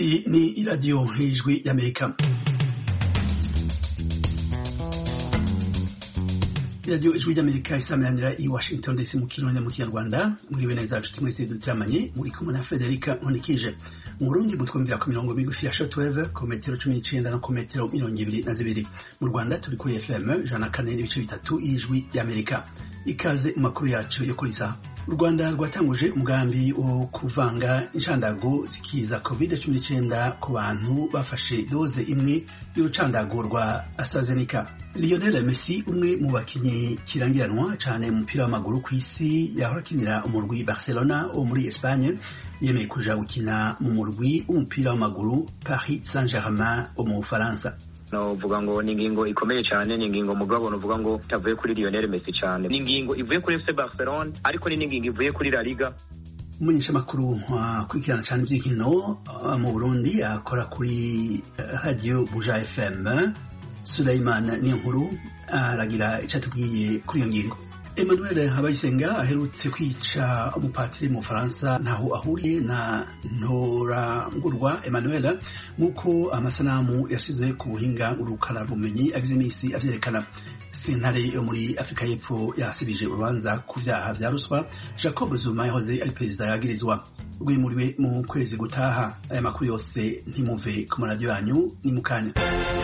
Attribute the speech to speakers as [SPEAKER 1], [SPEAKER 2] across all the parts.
[SPEAKER 1] Hii ni Radio Ijwi ya Amerika. Radio Ijwi ya Amerika isameranira i Washington DC mu kirundi mu kinyarwanda muriwe neza nshuti mwese dutiramanye muri kumwe na Federica Nkonikije mu Burundi mutwumvira ku mirongo migufi ya shortwave ku metero cumi n'icenda no ku metero mirongo ibiri na zibiri mu Rwanda turi kuri FM ijana na kane n'ibice bitatu Ijwi ya Amerika ikaze mu makuru yacu yo kuri saha u rwanda rwatanguje umugambi wo kuvanga inshandago zikiza covid cumi n'icyenda ku bantu bafashe doze imwe y'urucandago rwa astrazeneca lionel messi umwe mu bakinnyi kirangiranwa cyane mu mupira w'amaguru ku isi yahora akinira umurwi barcelona wo muri espagne yemeye kuja gukina mu murwi w'umupira w'amaguru paris saint germain wo mu bufaransa
[SPEAKER 2] novuga ngo ni ingingo ikomeye cyane ni ingingo mugabo novuga ngo itavuye kuri Lionel Messi cyane ni ingingo ivuye kuri FC Barcelona ariko ni n'ingingo ivuye kuri La Liga
[SPEAKER 1] umumenyeshamakuru akurikirana cyane iby'inkino mu Burundi akora kuri radio Buja FM Suleiman Niyonkuru aragira icyo atubwiye kuri iyo ngingo Emmanuel Habayisenga aherutse kwica umupatiri mu Faransa ntaho ahuriye na Ntorangurwa Emmanuel nk'uko amasanamu yashyizwe ku buhinga urukara bumenyi agize iminsi avyerekana sentare yo muri Afurika y'Epfo yasibije urubanza ku vyaha vya ruswa Jacob Zuma yahoze ari perezida yagirizwa rwimuriwe mu kwezi gutaha aya makuru yose ntimuve ku maradiyo yanyu ni mukanya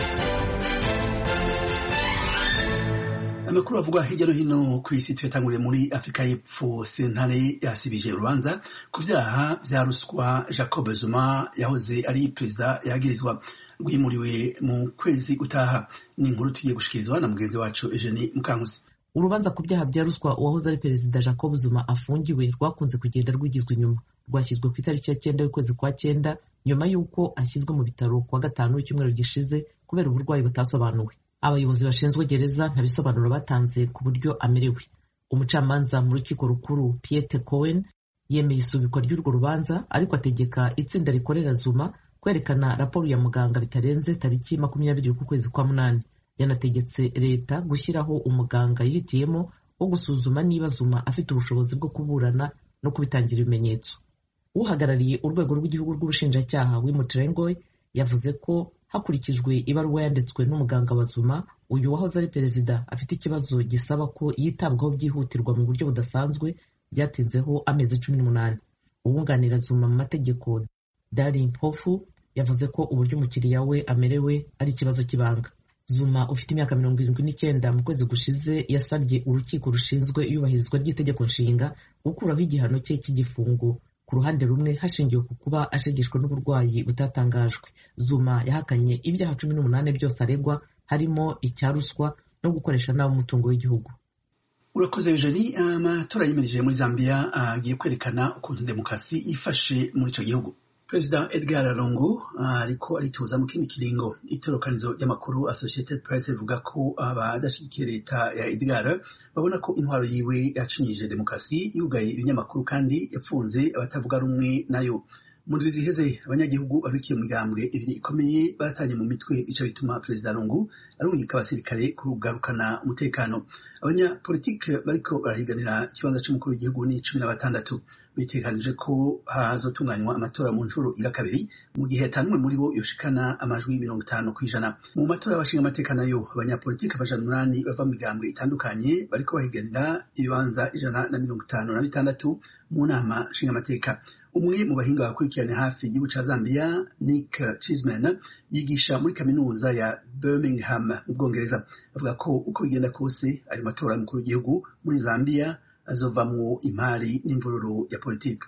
[SPEAKER 1] amakuru avugwa hirya no hino ku isi tuyatanguriye muri afurika y'epfo sentare yasibije urubanza ku vyaha vya ruswa jacob zuma yahoze ari perezida yagirizwa rwimuriwe mu kwezi gutaha ni inkuru tugiye gushikirizwa na mugenzi wacu eugenie mukankusi
[SPEAKER 3] urubanza ku byaha bya ruswa uwahoze ari perezida jacob zuma afungiwe rwakunze kugenda rwigizwa inyuma rwashyizwe ku itariki ya cyenda y'ukwezi kwa cyenda nyuma y'uko ashyizwe mu bitaro kuwa gatanu w'icyumweru gishize kubera uburwayi butasobanuwe abayobozi bashinzwe gereza nta bisobanuro batanze ku buryo amerewe umucamanza mu rukiko rukuru Piete Cohen yemeye isubikwa ry'urwo rubanza ariko ategeka itsinda rikorera Zuma kwerekana raporo ya muganga bitarenze tariki makumyabiri y'ukwezi kwa munani yanategetse leta gushyiraho umuganga yihitiyemo wo gusuzuma niba Zuma afite ubushobozi bwo kuburana no kubitangira ibimenyetso uhagarariye urwego rw'igihugu rw'ubushinjacyaha Wimutrengoy yavuze ko hakurikijwe ibaruwa yanditswe n'umuganga wa Zuma uyu wahoze ari perezida afite ikibazo gisaba ko yitabwaho byihutirwa mu buryo budasanzwe byatinzeho amezi cumi n'umunani uwunganira Zuma mu mategeko Darin Pofu yavuze ko uburyo umukiriya we amerewe ari ikibazo cy'ibanga Zuma ufite imyaka mirongo irindwi n'icyenda mu kwezi gushize yasabye urukiko rushinzwe iyubahirizwa ry'itegeko nshinga gukuraho igihano cye cy'igifungo ku ruhande rumwe hashingiwe ku kuba ashegeshwa n'uburwayi butatangajwe Zuma yahakanye ibyaha cumi n'umunani byose aregwa harimo icya ruswa no gukoresha nabi umutungo w'igihugu
[SPEAKER 1] urakoze eugenie amatora yimirije muri zambia agiye kwerekana ukuntu demokarasi ifashe muri icyo gihugu perezida edgar lungu ariko arituza mu kindi kiringo itorokanizo ry'amakuru associated press rivuga ko abadashyigikiye leta ya edgar babona ko intwaro yiwe yacinyije demokarasi yugaye ibinyamakuru kandi yapfunze abatavuga rumwe nayo mu ndwi ziheze abanyagihugu babikiye mu migambwe ibiri ikomeye batanye mu mitwe ico bituma perezida lungu arungika abasirikare kugarukana umutekano abanyapolitike bariko barahiganira ikibanza c'umukuru w'igihugu ni cumi na batandatu bitekanije ko hazotunganywa amatora mu nshuro ira kabiri mu gihe yatanumwe muri bo yoshikana amajwi mirongo itanu kw'ijana mu matora y'abashinga amateka nayo abanyapolitike amajana umunani bava mu migambwe itandukanye bariko bahiganira ibibanza ijana na mirongo itanu na bitandatu mu nama nshinga amateka umwe mu bahinga bakurikirana hafi igihugu ca Zambia Nick Chisman yigisha muri kaminuza ya Birmingham mu Bwongereza avuga ko uko bigenda kose ayo matora y'umukuru w'igihugu muri Zambia azovamwo imari n'imvururu ya politiki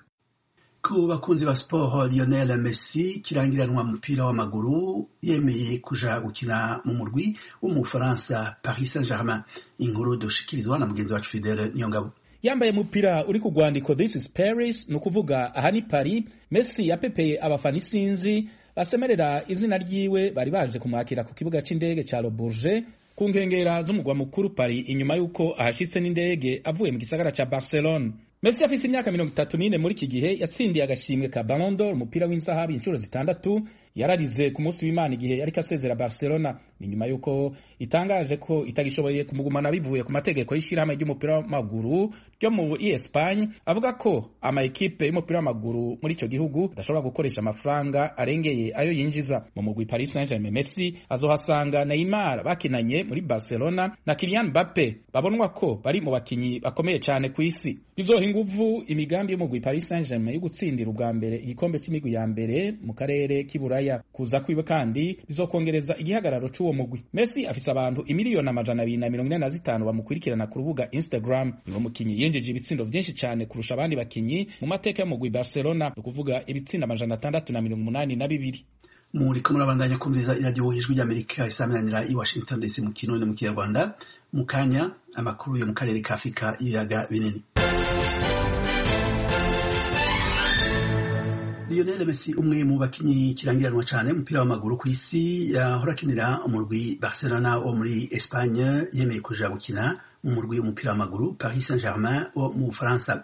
[SPEAKER 1] ku bakunzi ba sport Lionel Messi kirangiranwa mu mupira w'amaguru yemeye kuja gukina mu murwi wo mu Faransa Paris Saint-Germain inkuru dushikirizwa na mugenzi wacu Fidele Niyongabo
[SPEAKER 4] yambaye umupira uri ku rwandiko this is paris ni ukuvuga aha ni paris messi yapepeye abafana isinzi basemerera izina ryiwe bari baje kumwakira ku kibuga c'indege ca le bourget ku nkengera z'umugwa mukuru paris inyuma y'uko ahashitse n'indege avuye mu gisagara ca barcelone messi afise imyaka mirongo itatu n'ine muri iki gihe yatsindiye agashimwe ka ballon d'or umupira w'inzahabu inshuro zitandatu yararize ku munsi w'Imana igihe yariko asezera Barcelona ni nyuma yuko itangaje ko itagishoboye kumugumana bivuye ku mategeko y'ishirahamwe ry'umupira w'amaguru ryo mu Espagne avuga ko ama ekipe y'umupira w'amaguru muri ico gihugu adashobora gukoresha amafaranga arengeye ayo yinjiza mu mugwi Paris Saint-Germain Messi azohasanga Neymar bakinanye muri Barcelona na Kylian Mbappe babonwa ko bari mu bakinyi bakomeye cyane ku isi bizoha inguvu imigambi y'umugwi Paris Saint-Germain yo gutsindira ubwa mbere igikombe c'imigwi ya mbere mu karere k'iburaya kuza kwiwe kandi bizokongereza igihagararo c'uwo mugwi Messi afise abantu imiliyoni amajana abiri na mirongo ine na zitanu bamukurikirana ku rubuga Instagram niwo mukinyi yinjije ibitsindo vyinshi cyane kurusha abandi bakinyi mu mateka y'umugwi Barcelona ni ukuvuga ibitsindo amajana atandatu na mirongo umunani na bibiri
[SPEAKER 1] muriko murabandanya kumviriza iradiyo ijwi ry'amerika isaminanira i washington dc mu kirundi mu kinyarwanda mu kanya amakuru yo mu karere ka afurika y'ibiyaga binini Lionel Messi umwe mu bakinyi kirangiranwa cyane umupira w'amaguru ku isi yahora akinira umurwi Barcelona wo muri Espagne yemeye kuja gukina mu murwi w'umupira w'amaguru Paris Saint-Germain wo mu Bufaransa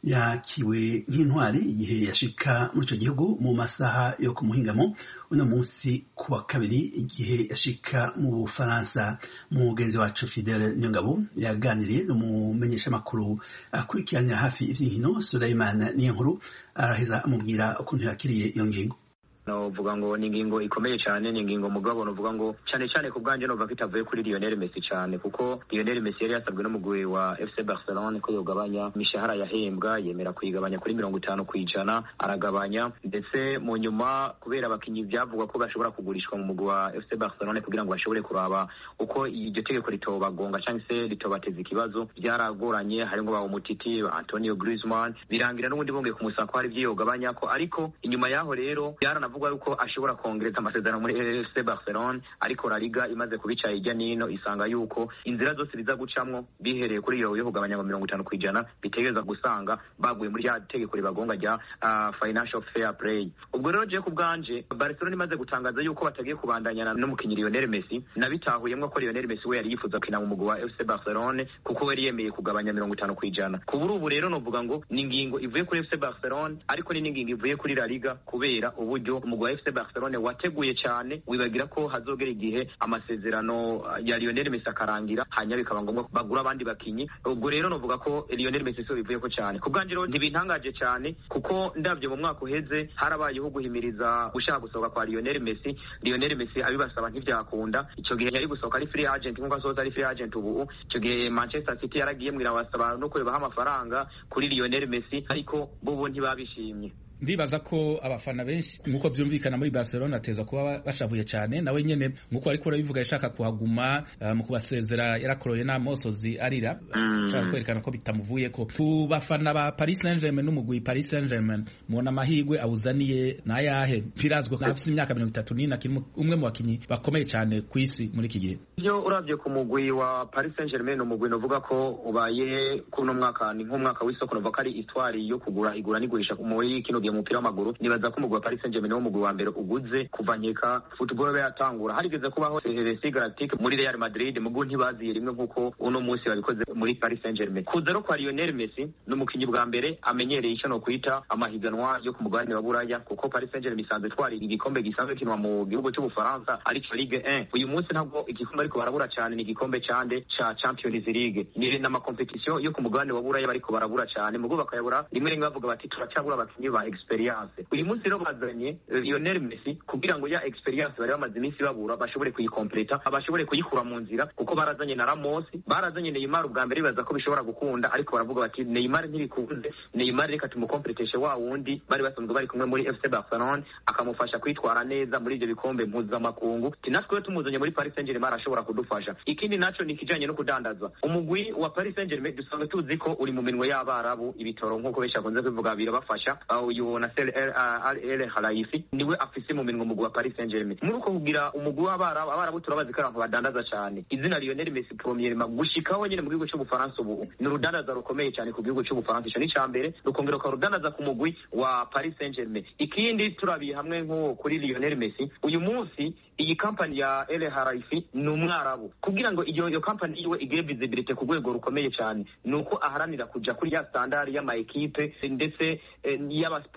[SPEAKER 1] yakiwe nk'intwari igihe yashika muri ico gihugu mu masaha yo ku muhingamo uno munsi ku wa kabiri igihe yashika mu Bufaransa mugenzi wacu Fidel Nyongabo yaganiriye n'umumenyeshamakuru akurikiranira hafi ivy'inkino Suleiman Niyonkuru araheza amubwira ukuntu yakiriye iyo ngingo
[SPEAKER 2] novuga ngo ni ingingo ikomeye cyane ni ingingo mugabo novuga ngo cyane cyane ku bwanjye novuga ko itavuye kuri Lionel Messi cyane kuko Lionel Messi yari yasabwe n'umugwi wa FC Barcelona ko yogabanya imishahara yahembwa yemera kuyigabanya kuri mirongo itanu ku ijana aragabanya ndetse mu nyuma kubera abakinnyi byavugwa ko bashobora kugurishwa mu mugwi wa FC Barcelona kugira ngo bashobore kuraba uko iryo tegeko ritobagonga cyangwa se ritobateza ikibazo byaragoranye harimo ba umutiti Antonio Griezmann birangira n'ubundi bongeye kumusaba ko hari ibyo yogabanya ko ariko inyuma yaho rero byaranavuga bivugwa yuko ashobora kongereza amasezerano muri FC Barcelona ariko La Liga imaze kubica hirya nino isanga yuko inzira zose biza gucamwo bihereye kuri iyo yo kugabanya ngo mirongo itanu ku ijana bitegereza gusanga baguye muri rya tegeko ribagonga rya uh, financial fair play ubwo rero je ku bwanje Barcelona imaze gutangaza yuko batagiye kubandanyana n'umukinyi Lionel Messi nabitahuyemwo ko Lionel Messi we yari yifuza gukina mu mugwi wa FC Barcelona kuko yari yemeye kugabanya mirongo itanu ku ijana kubura ubu rero novuga ngo ni ingingo ivuye kuri FC Barcelona ariko ni n'ingingo ivuye kuri La Liga kubera uburyo umugwi wa FC Barcelona wateguye cyane wibagira ko hazogera igihe amasezerano ya Lionel Messi akarangira hanyuma bikaba ngombwa ko bagura abandi bakinyi ubwo rero novuga ko Lionel Messi so bivuye ko cyane ku bwanje rero ntibintangaje cyane kuko ndavye mu mwaka uheze harabayeho guhimiriza gushaka gusohoka kwa Lionel Messi Lionel Messi abibasaba ntivyakunda ico gihe yari gusohoka ari free agent nkuko asohoza ari free agent ubu ico gihe Manchester City yaragiye mwira basaba no kurebaho amafaranga kuri Lionel Messi ariko bo ntibabishimye
[SPEAKER 4] ndibaza ko abafana benshi nkuko vyumvikana muri Barcelona ateza kuba bashavuye cyane nawe nyene nkuko ariko urabivuga yashaka kuhaguma uh, mu kubasezera yarakoroye n'amosozi arira ashaka mm. kwerekana ko bitamuvuye ko ku bafana ba Paris Saint-Germain n'umugwi Paris Saint-Germain mubona amahigwe awuzaniye nayahe birazwe ko afite imyaka mirongo itatu n'ine akiri umwe mu bakinyi bakomeye cyane ku isi muri iki gihe
[SPEAKER 2] iyo uravye ku mugwi wa Paris Saint-Germain umugwi novuga ko ubaye kuno mwaka ni nk'umwaka w'isoko novuga ko ari itwari yo kugura igura n'igurisha muri kino gihe umupira w'amaguru nibaza ko umugwi wa Paris Saint-Germain wo mugwi wa mbere uguze kuva nkeka football be yatangura harigeze kubaho Celtic Galactic muri Real Madrid mugu ntibaziye rimwe nkuko uno munsi babikoze muri Paris Saint-Germain kuza rero kwa Lionel Messi n'umukinyi bwa mbere amenyereye icyo no kwita amahiganwa yo ku mugabane wa Buraya kuko Paris Saint-Germain isanzwe twari igikombe gisanzwe kinwa mu gihugu cy'Ubufaransa aricyo Ligue 1 uyu munsi ntabwo igikombe ariko barabura cyane ni igikombe cande ca Champions League ni na competition yo ku mugabane wa Buraya bariko barabura cyane mugo bakayabura rimwe rimwe bavuga bati turacabura abakinyi ba experience uyu munsi rero bazanye Lionel Messi kugira ngo ya experience bari bamaze iminsi babura bashobore kuyikompleta bashobore kuyikura mu nzira kuko barazanye na Ramos barazanye Neymar ubwa mbere bibaza ko bishobora gukunda ariko baravuga bati Neymar ntibikunze Neymar reka tumukompleteshe wa wundi bari basanzwe bari kumwe muri FC Barcelona akamufasha kwitwara neza muri ibyo bikombe mpuzamakungu tinatwe tumuzanye muri Paris Saint-Germain arashobora kudufasha ikindi naco ni kijanye no kudandazwa umugwi wa Paris Saint-Germain dusanzwe tuzi ko uri mu minwe y'abarabu ibitoro nk'uko benshi bakunze kubivuga birabafasha uyu na Sel Al El Khelaifi niwe afise mu minwe umugwi wa Paris Saint-Germain muri uko kugira umugwi w'abarabu abarabu turabazi ko abantu badandaza cyane izina Lionel Messi premièrement gushikaho nyene mu gihugu cy'Ubufaransa ubu ni urudandaza rukomeye cyane ku gihugu cy'Ubufaransa ico ni cambere rukongera ukarudandaza ku mugwi wa Paris Saint-Germain ikindi turabiye hamwe nko kuri Lionel Messi uyu munsi iyi kampani ya El Khelaifi ni umwarabu kugira ngo iyo iyo kampani iwe igire visibility ku rwego rukomeye cyane nuko aharanira kuja kuri ya standard y'ama equipe ndetse eh, y'aba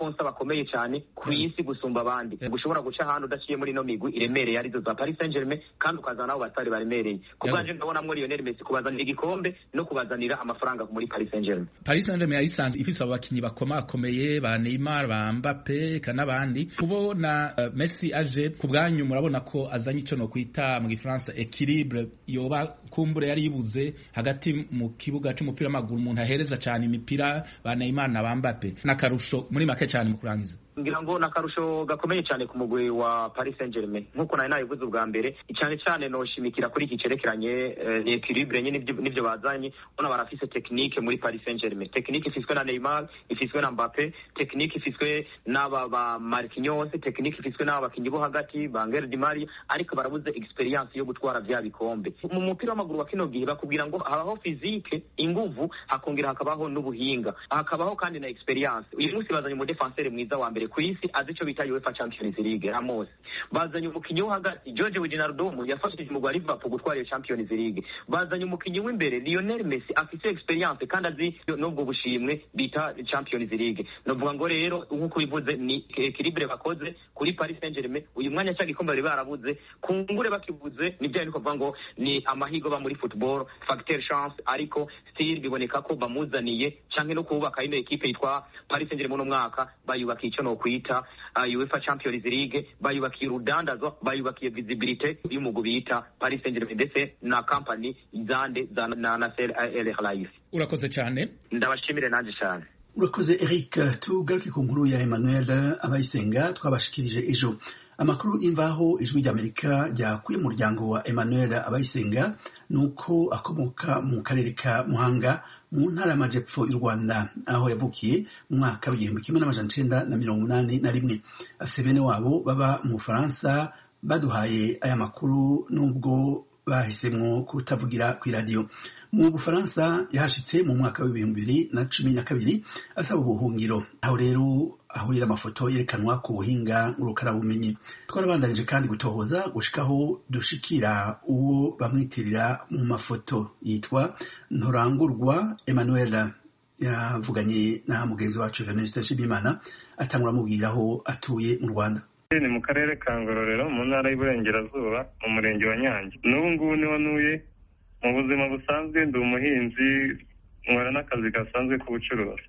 [SPEAKER 2] basponsa bakomeye cyane ku isi gusumba abandi gushobora guca ahantu udaciye muri ino migwi iremereye arizo za Paris Saint-Germain kandi ukazana nabo batari baremereye ku bwanje ndabonamwo Lionel Messi kubazanira igikombe no kubazanira amafaranga muri Paris Saint-Germain
[SPEAKER 4] Paris Saint-Germain yayisanzwe ifise abakinyi bakomakomeye ba Neymar ba Mbappe kanabandi kubona uh, Messi aje ku bwanyu murabona ko azanye ico no kwita mu gifaransa equilibre yoba kumbure yari yibuze hagati mu kibuga c'umupira w'amaguru umuntu ahereza cyane imipira ba Neymar na ba Mbappe n'akarusho muri make cyane mu kurangiza
[SPEAKER 2] ngira ngo nakarusho gakomeye cyane ku mugwi wa Paris Saint-Germain nkuko nari nabivuze ubwa mbere cyane cyane noshimikira kuri iki cerekeranye ni equilibre nyine nivyo bazanye ubona barafise technique muri Paris Saint-Germain technique ifiswe na Neymar ifiswe na Mbappe technique ifiswe n'aba ba Marquinhos technique ifiswe n'aba bakinyi bo hagati ba Angel Di Maria ariko barabuze experience yo gutwara vya bikombe mu mupira w'amaguru wa kino gihe bakubwira ngo habaho physique inguvu hakongera hakabaho n'ubuhinga hakabaho kandi na experience uyu munsi bazanye mu defenseur mwiza wa mbere ku isi azi icyo bita UEFA Champions League Ramos bazanye umukinnyi wo hagati George Wijnaldum yafashije umugwi wa Liverpool gutwara iyo Champions League bazanye umukinnyi w'imbere Lionel Messi afite experience kandi azi n'ubwo bushimwe bita Champions League novuga ngo rero nk'uko bivuze ni equilibre bakoze kuri Paris Saint-Germain uyu mwanya cya gikombe bari barabuze kungure bakibuze ni bya niko kuvuga ngo ni amahigo ba muri football facteur chance ariko still biboneka ko bamuzaniye canke no kubaka ino equipe yitwa Paris Saint-Germain no mwaka bayubaka icyo no kwita uh, UEFA Champions League bayubakiye urudandazwa bayubakiye visibility y'umugwi bita Paris Saint-Germain ndetse na company zande za na Nasser El Khelaifi
[SPEAKER 4] urakoze cyane
[SPEAKER 2] ndabashimire nanje cyane
[SPEAKER 1] urakoze Eric tugaruke ku nkuru ya Emmanuel abayisenga twabashikirije ejo amakuru imvaho ijwi ry'amerika ryakuye mu muryango wa Emmanuel abayisenga nuko akomoka mu karere ka Muhanga mu ntara y'amajepfo y'u Rwanda aho yavukiye mu mwaka w'igihumbi kimwe n'amajana icenda na mirongo inani na rimwe afise bene wabo baba mu Bufaransa baduhaye aya makuru nubwo bahisemwo kutavugira kw'iradiyo mu Bufaransa yahashitse mu mwaka w'ibihumbi bibiri na cumi na kabiri asaba ubuhungiro aho rero ahurira amafoto yerekanwa ku buhinga ngurukanabumenyi twarabandanije kandi gutohoza gushikaho dushikira uwo bamwitirira mu mafoto yitwa nturangurwa Emmanuel yavuganye na mugenzi wacu Venuste Nshimiyimana atangura amubwira aho atuye mu Rwanda
[SPEAKER 5] ni mu karere ka ngororero mu ntara y'Iburengerazuba mu murenge wa Nyange n'ubu ngubu niho ntuye mu buzima busanzwe ndi umuhinzi nkora n'akazi gasanzwe k'ubucuruzi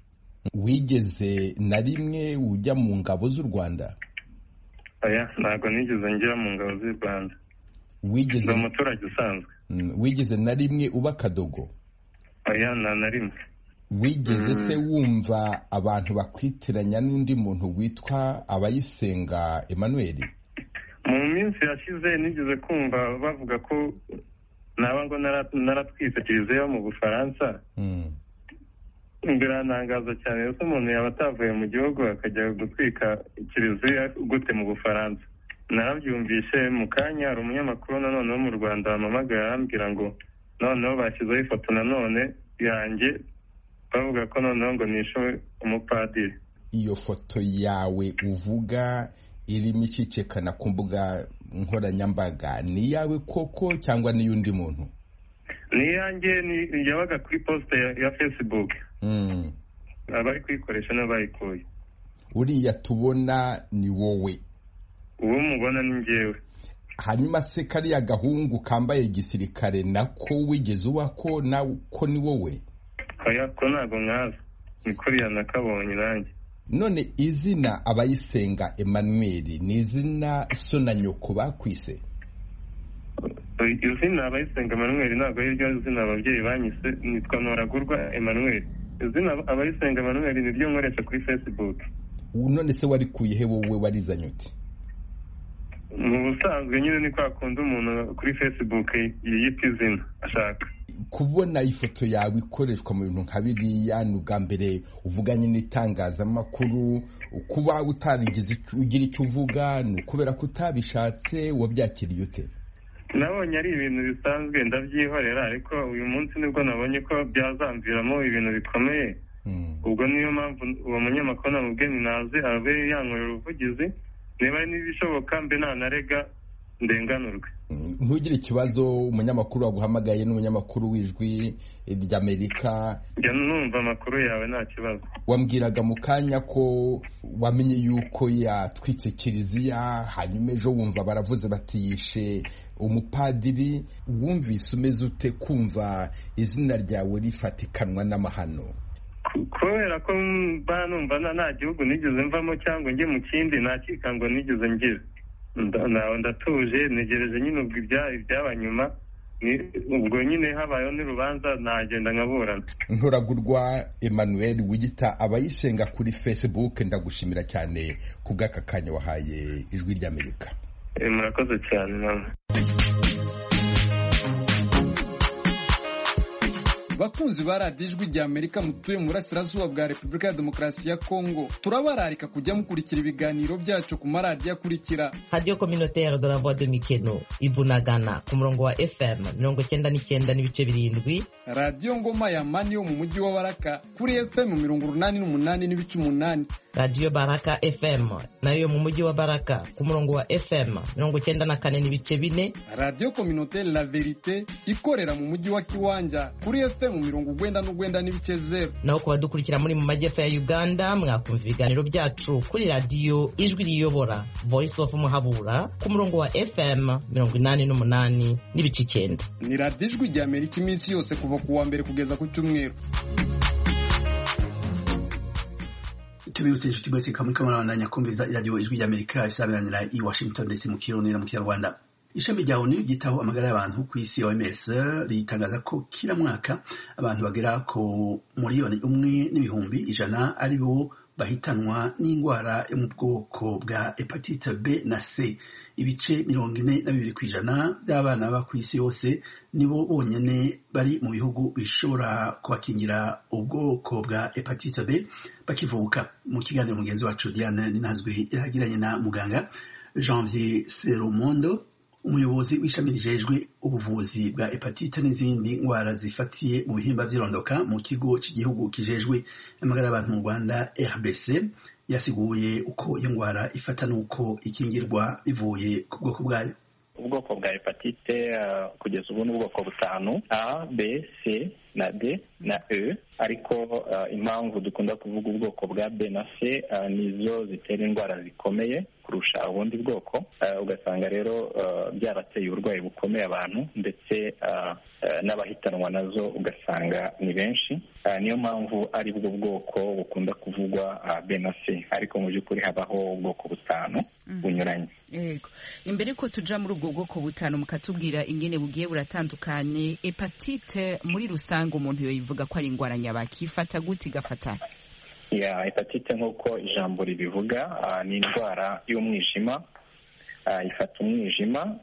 [SPEAKER 6] wigeze na rimwe ujya mu ngabo z'u rwanda
[SPEAKER 5] oya ntabwo nigeze ngira mu ngabo z'u rwanda
[SPEAKER 6] wigeze
[SPEAKER 5] ndi umuturage usanzwe
[SPEAKER 6] wigeze na rimwe uba akadogo
[SPEAKER 5] oya nta na rimwe
[SPEAKER 6] wigeze se wumva abantu bakwitiranya n'undi muntu witwa abayisenga Emmanuel
[SPEAKER 5] mu minsi yashize nigeze kumva bavuga ko naba ngo naratwise kiliziya mu bufaransa birantangaza cyane ko umuntu yaba atavuye mu gihugu akajya gutwika kiliziya gute mu bufaransa narabyumvishe mu kanya hari umunyamakuru nanone wo mu rwanda wampamagaye arambwira ngo noneho bashyizeho ifoto nanone yanjye bavuga ko noneho ngo nishe umupadiri
[SPEAKER 6] iyo foto yawe uvuga irimo icicekana ku mbuga nkoranyambaga ni iyawe koko cyangwa n'iy'undi muntu
[SPEAKER 5] ni iyanjye yabaga kuri posite ya facebook abari kuyikoresha nibo bayikuye
[SPEAKER 6] uriya tubona ni wowe
[SPEAKER 5] uwo mubona ni ngewe
[SPEAKER 6] hanyuma se kariya gahungu kambaye gisirikare nako wigeze uba ko nako ni wowe
[SPEAKER 5] oya ko ntabwo nkaza ni kuriya nakabonye nanjye
[SPEAKER 6] none izina abayisenga Emmanuel ni izina so na nyoko bakwise
[SPEAKER 5] izina abayisenga Emmanuel ntabwo ari ryo zina ababyeyi banyise nitwa ntoragurwa Emmanuel izina abayisenga Emmanuel ni ryo nkoresha kuri facebook
[SPEAKER 6] none se warikuye he wowe warizanye uti
[SPEAKER 5] mu busanzwe nyine ni kwa kundi umuntu kuri facebook yiyita izina ashaka
[SPEAKER 6] kubona ifoto yawe ikoreshwa mu bintu nka biriya ni ubwa mbere uvuganye n'itangazamakuru kuba utarigeze ugira icyo uvuga ni ukubera ko utabishatse wabyakiriye ute
[SPEAKER 5] nabonye ari ibintu bisanzwe ndabyihorera ariko uyu munsi nibwo nabonye ko byazamviramo ibintu bikomeye ubwo niyo mpamvu uwo munyamakuru namubwiye naze abe yankorera ubuvugizi niba ari n'ibishoboka mbe nanarega ndenganurwe
[SPEAKER 6] ntugire ikibazo umunyamakuru waguhamagaye n'umunyamakuru w'ijwi ry'amerika
[SPEAKER 5] njya numva amakuru yawe nta kibazo
[SPEAKER 6] wambwiraga mu kanya ko wamenye yuko yatwitse kiliziya hanyuma ejo wumva baravuze batiyishe umupadiri wumvise umeze ute kumva izina ryawe rifatikanwa n'amahano
[SPEAKER 5] kubera ko mba numva nta gihugu nigeze mvamo cyangwa njye mu kindi nta kikango nigeze ngira ndatuje ntegereje nyine ubwo ibyaba nyuma ubwo nyine habayeho n'urubanza nagenda nkaburana
[SPEAKER 6] nturagurwa emmanuel wigita abayisenga kuri facebook ndagushimira cyane ku bw'aka kanya wahaye ijwi ry'amerika
[SPEAKER 5] murakoze cyane mama
[SPEAKER 7] bakunzi ba radiyo ijwi rya amerika mutuye mu burasirazuba bwa repubulika ya demokarasi ya kongo turabararika kujya mukurikira ibiganiro byacu ku maradiyo akurikira
[SPEAKER 3] radiyo kominoteri de la voix de mikeno ibunagana ku murongo wa fm mirongo cyenda n'icyenda n'ibice birindwi
[SPEAKER 7] radiyo ngoma ya mani yo mu mujyi wa baraka kuri fm mirongo urunani n'umunani n'ibice umunani
[SPEAKER 3] radiyo baraka fm nayo yo mu mujyi wa baraka ku murongo wa fm mirongo cyenda na kane n'ibice bine
[SPEAKER 7] radiyo kominoteri la verite ikorera mu mujyi wa kiwanja kuri fm mirongo ugwenda n'ugwenda n'ibice zeru
[SPEAKER 3] naho ku badukurikira muri mu majyepfo ya uganda mwakumva ibiganiro byacu kuri radiyo ijwi riyobora voice of muhabura ku murongo wa fm mirongo inani n'umunani n'ibice icyenda
[SPEAKER 7] ni radiyo ijwi rya amerika iminsi yose kuva ku wa mbere kugeza ku cyumweru
[SPEAKER 1] tubibutse inshuti mwese kamuri kamurabandanya kumviza iradiyo ijwi ry'amerika isabiranira i washington dc mu kirundi no mu kinyarwanda ishami rya onu ryitaho amagara y'abantu ku isi oms ritangaza ko kila mwaka abantu bagera ku miliyoni umwe n'ibihumbi ijana ari bo bahitanwa n'indwara yo mu bwoko bwa hepatite b na c ibice mirongo ine na bibiri ku ijana by'abana baba ku isi yose nibo bonyine bari mu bihugu bishobora kubakingira ubwoko bwa hepatite b bakivuka mu kiganiro mugenzi wacu diane ninazwi yagiranye na muganga janvier serumondo umuyobozi w'ishami rijejwe ubuvuzi bwa hepatite n'izindi ndwara zifatiye mu bihimba by'irondoka mu kigo cy'igihugu kijejwe amagara y'abantu mu rwanda rbc yasiguye uko iyo ndwara ifata n'uko ikingirwa bivuye ku bwoko bwayo
[SPEAKER 8] ubwoko bwa hepatite kugeza ubu ni ubwoko butanu a b c na d na e ariko impamvu dukunda kuvuga ubwoko bwa b na c nizo zitera indwara zikomeye kurusha ubundi bwoko ugasanga rero byarateye uburwayi bukomeye abantu ndetse n'abahitanwa nazo ugasanga ni benshi niyo mpamvu ari bwo bwoko bukunda kuvugwa b na c ariko mu by'ukuri habaho ubwoko butanu bunyuranye
[SPEAKER 9] yego imbere ko tuja muri ubwo bwoko butanu mukatubwira ingene bugiye buratandukanye hepatite muri rusange umuntu yoyivuga ko ari indwara nyabaki ifata gute igafata
[SPEAKER 8] ya hepatite nk'uko ijambo ribivuga ni indwara y'umwijima ifata umwijima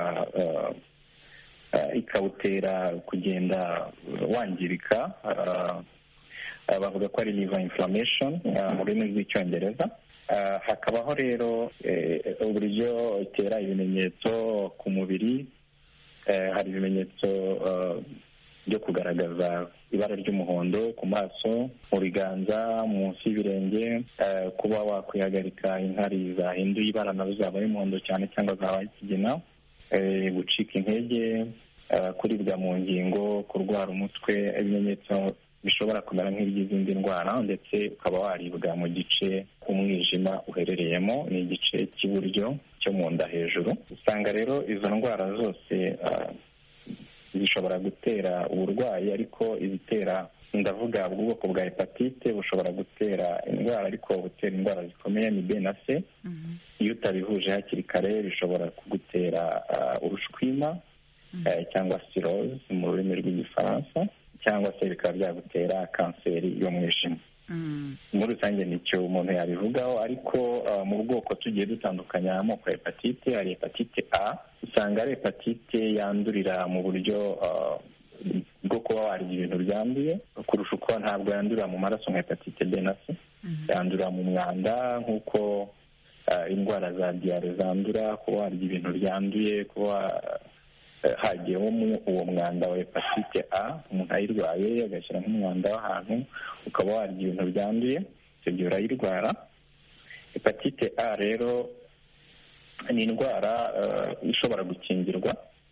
[SPEAKER 8] ikawutera kugenda wangirika bavuga ko ari liver inflammation mu rurimi rw'icyongereza hakabaho rero uburyo itera ibimenyetso ku mubiri hari ibimenyetso byo kugaragaza ibara ry'umuhondo ku maso mu biganza munsi y'ibirenge kuba wakwihagarika inkari zahinduye ibara nazo zabaye umuhondo cyane cyangwa zabaye ikigina gucika intege kuribwa mu ngingo kurwara umutwe ibimenyetso bishobora kumera nk'iby'izindi ndwara ndetse ukaba waribwa mu gice umwijima uherereyemo ni igice cy'iburyo cyo mu nda hejuru usanga rero izo ndwara zose zishobora gutera uburwayi ariko izitera ndavuga ubwoko bwa hepatite bushobora gutera indwara ariko butera indwara zikomeye ni b na c iyo utabihuje hakiri kare bishobora kugutera urushwima cyangwa siroze mu rurimi rw'igifaransa cyangwa se bikaba byagutera kanseri y'umwijima muri rusange nicyo umuntu yabivugaho ariko mu bwoko tugiye dutandukanya amoko ya hepatite hari hepatite a usanga ari hepatite yandurira mu buryo bwo kuba warya ibintu byanduye kurusha uko ntabwo yandurira mu maraso nka hepatite b na c yandurira mu mwanda nk'uko indwara za diyare zandura kuba warya ibintu byanduye kuba hagiyemo uwo mwanda wa hepatite a umuntu ayirwaye agashyira nk'umwanda w'ahantu ukaba warya ibintu byanduye icyo gihe urayirwara hepatite a rero ni indwara ishobora gukingirwa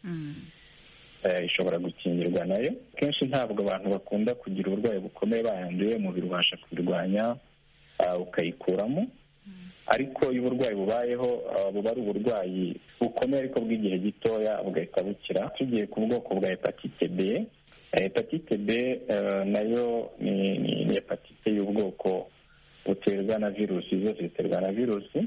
[SPEAKER 8] ishobora gukingirwa nayo kenshi ntabwo abantu bakunda kugira uburwayi bukomeye bayanduye umubiri ubasha kubirwanya ukayikuramo ariko iyo uburwayi bubayeho buba ari uburwayi bukomeye ariko bw'igihe gitoya bugahita bukira tugiye ku bwoko bwa hepatite b hepatite b nayo ni hepatite y'ubwoko buterwa na virusi zose ziterwa na virusi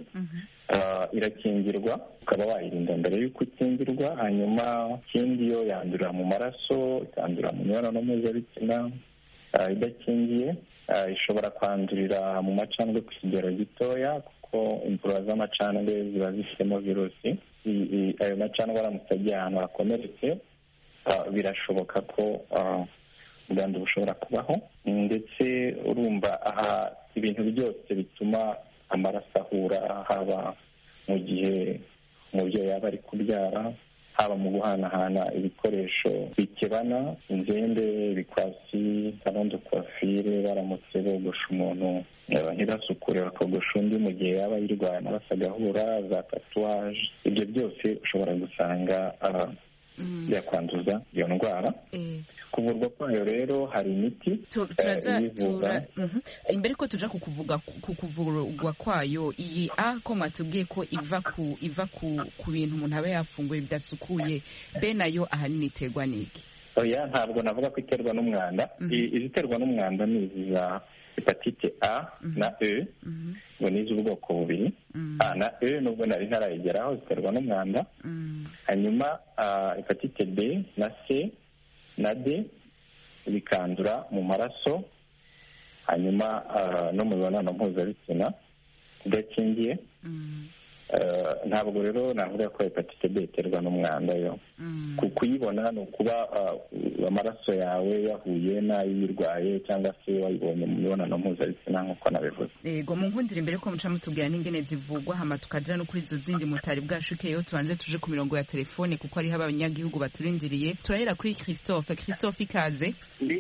[SPEAKER 8] irakingirwa ukaba wayirinda mbere y'uko ukingirwa hanyuma ikindi yo yandurira mu maraso ikandurira mu mibonano mpuzabitsina idakingiye ishobora kwandurira mu macandwe ku kigero gitoya kuko imvura z'amacandwe ziba zifitemo virusi ayo macandwe aramutse agiye ahantu hakomeretse birashoboka ko ubwandu bushobora kubaho ndetse urumva aha ibintu byose bituma amaraso ahura haba mu gihe umubyeyi yaba ari kubyara haba mu guhanahana ibikoresho bikebana inzembe ibikwasi salondo kwafire baramutse bogosha umuntu ntibasukure bakogosha undi mu gihe yaba yirwaye amaraso agahura za tatuwaje ibyo byose ushobora gusanga byakwanduza iyo ndwara kuvurwa kwayo rero hari imiti
[SPEAKER 9] turazatura imbere ko tuja kukuvuga ku kuvurwa kwayo iyi a ko mwatubwiye ko iva ku iva ku ku bintu umuntu aba yafunguye bidasukuye be nayo ahanini iterwa n'iki
[SPEAKER 8] oya ntabwo navuga ko iterwa n'umwanda iziterwa n'umwanda ni izi za hepatite a na e ngo ni iz'ubwoko bubiri a na e nubwo nari ntarayigeraho ziterwa n'umwanda hanyuma hepatite b na c na d bikandura mu maraso hanyuma no mu mibonano mpuzabitsina idakingiye ntabwo rero navuga ko hepatite b iterwa n'umwanda yo kuyibona ni ukuba amaraso yawe yahuye n'ay'uyirwaye cyangwa se wayibonye mu mibonano mpuzabitsina nk'uko nabivuze
[SPEAKER 9] yego mu nkundire mbere ko muca mutubwira n'ingene zivugwa hama tukaja no kuri izo zindi mutari bwashukeyo tubanze tuje ku mirongo ya telefone kuko hariho abanyagihugu baturindiriye turahera kuri christophe christophe ikaze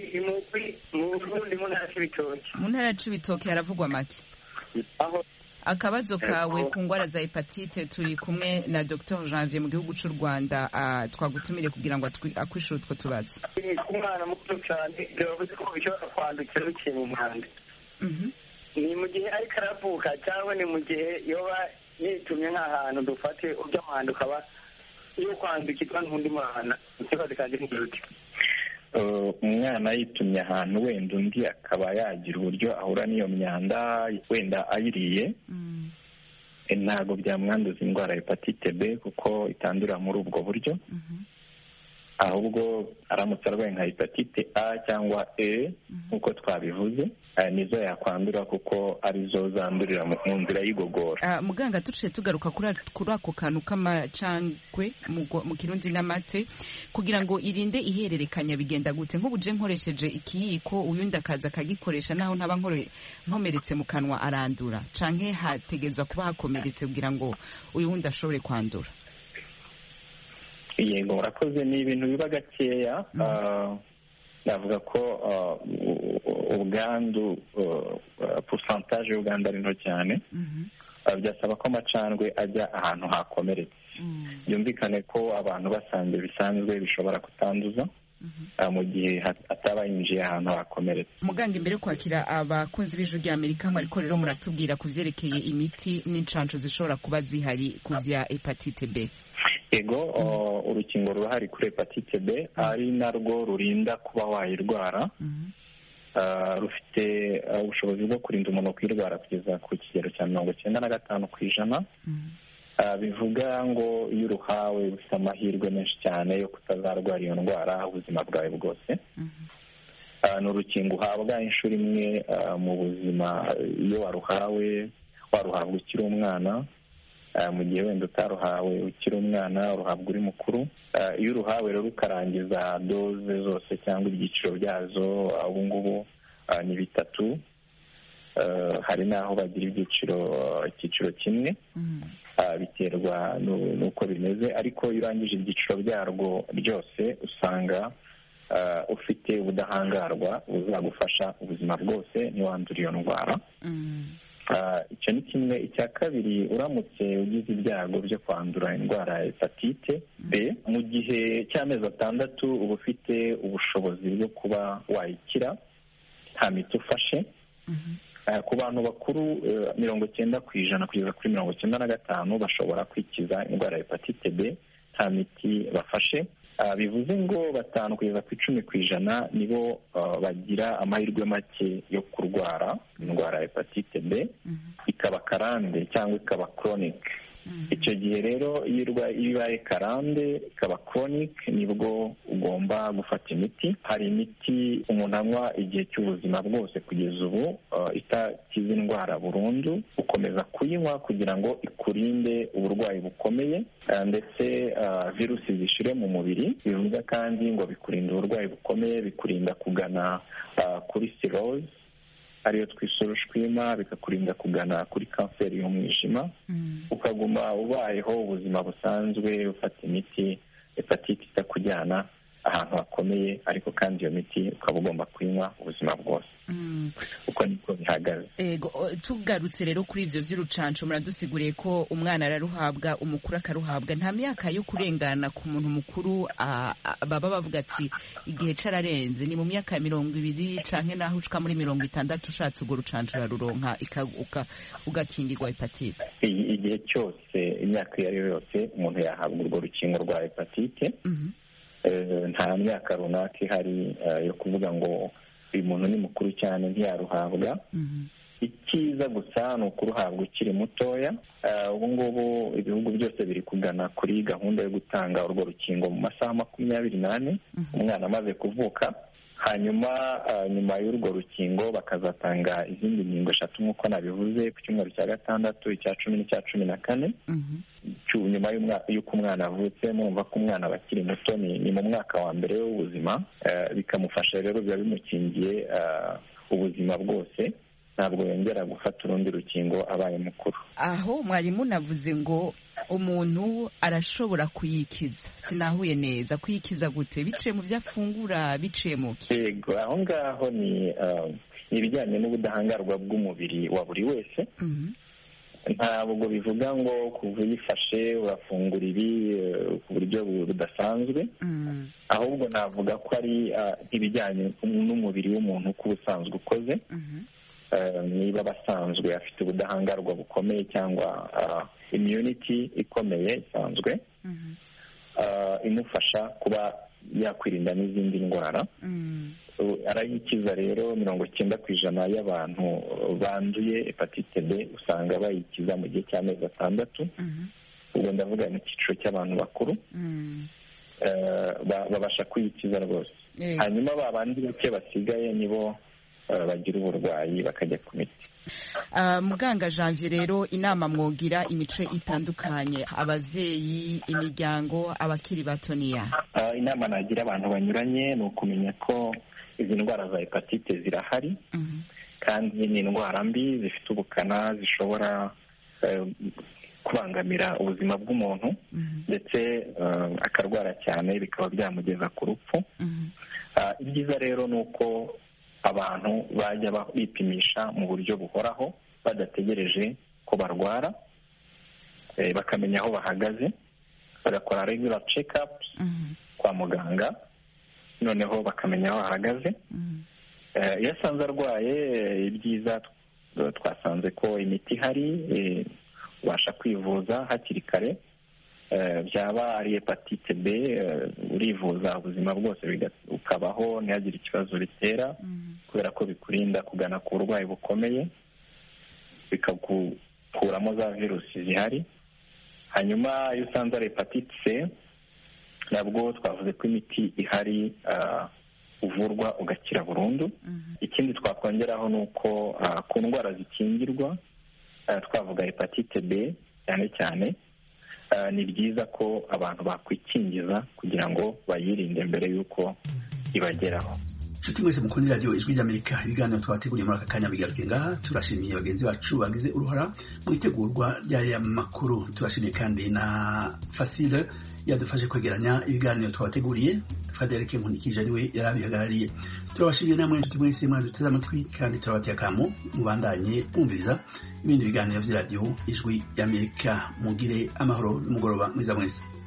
[SPEAKER 9] mu ntara ya cibitoke haravugwa make akabazo kawe ku ndwara za hepatite turi kumwe na dr janvier mu gihugu cy'u rwanda twagutumire kugira ngo akwishyure utwo tubazo
[SPEAKER 10] ku mwana muto cyane biravuze ko bishobora kwandukira biciye mu mwanda ni mu gihe ariko aravuka cyangwa ni mu gihe yoba yitumye nk'ahantu dufate ujya mwanda ukaba iyo kwandukirwa n'undi mwana ikibazo kandi ni gute
[SPEAKER 8] umwana yitumye ahantu wenda undi akaba yagira uburyo ahura n'iyo myanda wenda ayiriye ntabwo byamwanduza indwara ya hepatite b kuko itandurira muri ubwo buryo ahubwo aramutse arwaye nka hepatite a cyangwa e nk'uko twabivuze nizo yakwandura kuko arizo zandurira mu nzira y'igogora
[SPEAKER 9] muganga duciye tugaruka kuri ako kantu k'amacangwe mu kirundi n'amate kugira ngo irinde ihererekanya bigenda gute nk'ubuje nkoresheje ikiyiko uyundi akaza akagikoresha naho ntaba nkomeretse mu kanwa arandura canke hategezwa kuba hakomeretse kugira ngo uyu wundi ashobore kwandura
[SPEAKER 8] yego murakoze ni ibintu biba gakeya navuga ko ubwandu pusantaje y'ubwandu ari nto cyane byasaba ko amacandwe ajya ahantu hakomeretse byumvikane ko abantu basanzwe bisanzwe bishobora kutanduza mu gihe ataba yinjiye ahantu hakomeretse
[SPEAKER 9] muganga imbere yo kwakira abakunzi b'ijwi rya amerika ariko rero muratubwira ku byerekeye imiti n'inshansho zishobora kuba zihari ku bya hepatite b
[SPEAKER 8] yego urukingo rurahari kuri hepatite b ari narwo rurinda kuba wayirwara rufite ubushobozi bwo kurinda umuntu kuyirwara kugeza ku kigero cya mirongo icyenda na gatanu ku ijana bivuga ngo iyo uruhawe ufite amahirwe menshi cyane yo kutazarwara iyo ndwara ubuzima bwawe bwose ni urukingo uhabwa inshuro imwe mu buzima iyo waruhawe waruhabwa ukiri umwana mu gihe wenda utaruhawe ukiri umwana uruhabwa uri mukuru iyo uruhawe rero ukarangiza doze zose cyangwa ibyiciro byazo ubu ngubu ni bitatu hari n'aho bagira ibyiciro icyiciro kimwe biterwa n'uko bimeze ariko iyo urangije ibyiciro byarwo byose usanga ufite ubudahangarwa buzagufasha ubuzima bwose ntiwandure iyo ndwara icyo ni kimwe icya kabiri uramutse ugize ibyago byo kwandura indwara ya hepatite b mu gihe cy'amezi atandatu uba ufite ubushobozi bwo kuba wayikira nta miti ufashe ku bantu bakuru mirongo icyenda ku ijana kugeza kuri mirongo icyenda na gatanu bashobora kwikiza indwara ya hepatite b nta miti bafashe bivuze ngo batanu kugeza ku icumi ku ijana nibo bagira amahirwe make yo kurwara indwara ya hepatite b ikaba karande cyangwa ikaba koronike icyo gihe rero iyo ibaye karande ikaba koronike nibwo ugomba gufata imiti hari imiti umuntu anywa igihe cy'ubuzima bwose kugeza ubu itakiza indwara burundu ukomeza kuyinywa kugira ngo ikurinde uburwayi bukomeye ndetse virusi zishire mu mubiri bivuga kandi ngo bikurinda uburwayi bukomeye bikurinda kugana kuri siroze ariyo twisurushwima bikakurinda kugana kuri kanseri y'umwijima ukaguma ubayeho ubuzima busanzwe ufata imiti hepatite itakujyana ahantu hakomeye ariko kandi iyo miti ukaba ugomba kuyinywa ubuzima bwose uko niko bihagaze
[SPEAKER 9] tugarutse rero kuri ibyo by'urucanco muradusiguriye ko umwana araruhabwa umukuru akaruhabwa nta myaka yo kurengana ku muntu mukuru baba bavuga ati igihe cararenze ni mu myaka ya mirongo ibiri canke naho ushika muri mirongo itandatu ushatse urwo rucanco uraruronka ugakingirwa hepatite
[SPEAKER 8] igihe cyose imyaka iyo ari yo yose umuntu yahabwa urwo rukingo rwa hepatite nta myaka runaka ihari yo kuvuga ngo uyu muntu ni mukuru cyane ntiyaruhabwa icyiza gusa ni ukuruhabwa ukiri mutoya ubu ngubu ibihugu byose biri kugana kuri gahunda yo gutanga urwo rukingo mu masaha makumyabiri n'ane umwana amaze kuvuka hanyuma nyuma y'urwo rukingo bakazatanga izindi nkingo eshatu nk'uko nabivuze ku cyumweru cya gatandatu icya cumi n'icya cumi na kane nyuma y'uko umwana avutse murumva ko umwana aba akiri muto ni mu mwaka wa mbere w'ubuzima bikamufasha rero biba bimukingiye ubuzima bwose ntabwo yongera gufata urundi rukingo abaye mukuru
[SPEAKER 9] aho mwarimu navuze ngo umuntu arashobora kuyikiza sinahuye neza kuyikiza gute biciye mu byo afungura biciye mu
[SPEAKER 8] yego aho ngaho ni ibijyanye n'ubudahangarwa bw'umubiri wa buri wese ntabwo bivuga ngo kuva uyifashe urafungura ibi ku buryo budasanzwe ahubwo navuga ko ari ibijyanye n'umubiri w'umuntu uko ubusanzwe ukoze niba abasanzwe afite ubudahangarwa bukomeye cyangwa imyuniti ikomeye isanzwe imufasha kuba yakwirinda n'izindi ndwara arayikiza rero mirongo icyenda ku ijana y'abantu banduye hepatite b usanga bayikiza mu gihe cy'amezi atandatu ubwo ndavuga mu cyiciro cy'abantu bakuru babasha kuyikiza rwose hanyuma ba bandi bake basigaye nibo bagira uburwayi bakajya ku miti
[SPEAKER 9] muganga janvier rero inama mwogira imice itandukanye ababyeyi imiryango abakiri bato niya
[SPEAKER 8] inama nagira abantu banyuranye ni ukumenya ko izi ndwara za hepatite zirahari kandi ni indwara mbi zifite ubukana zishobora kubangamira ubuzima bw'umuntu ndetse akarwara cyane bikaba byamugeza ku rupfu ibyiza rero ni uko abantu bajya bipimisha mu buryo buhoraho badategereje ko barwara bakamenya aho bahagaze bagakora regular check-ups kwa muganga noneho bakamenya aho bahagaze iyo asanze arwaye ibyiza twasanze ko imiti ihari ubasha kwivuza hakiri kare byaba ari hepatite b urivuza ubuzima bwose ukabaho ntihagire ikibazo bitera kubera ko bikurinda kugana ku burwayi bukomeye bikagukuramo za virusi zihari hanyuma iyo usanze ari hepatite c nabwo twavuze ko imiti ihari uvurwa ugakira burundu ikindi twakongeraho ni uko ku ndwara zikingirwa twavuga hepatite b cyane cyane ni byiza ko abantu bakwikingiza kugira ngo bayirinde mbere y'uko ibageraho
[SPEAKER 1] nshuti mwese mukunda radiyo ijwi ry'amerika ibiganiro twabateguriye muri aka kanya bigaruke ngaha turashimiye bagenzi bacu bagize uruhara mu itegurwa ry'aya makuru turashimiye kandi na fasile yadufashe kwegeranya ibiganiro twabateguriye frederic nkunikije niwe yari abihagarariye turabashimiye namwe nshuti mwese mwaduteze amatwi kandi turabateye akamo mubandanye mwumviriza ibindi biganiro by'iradiyo ijwi y'amerika mugire amahoro n'umugoroba mwiza mwese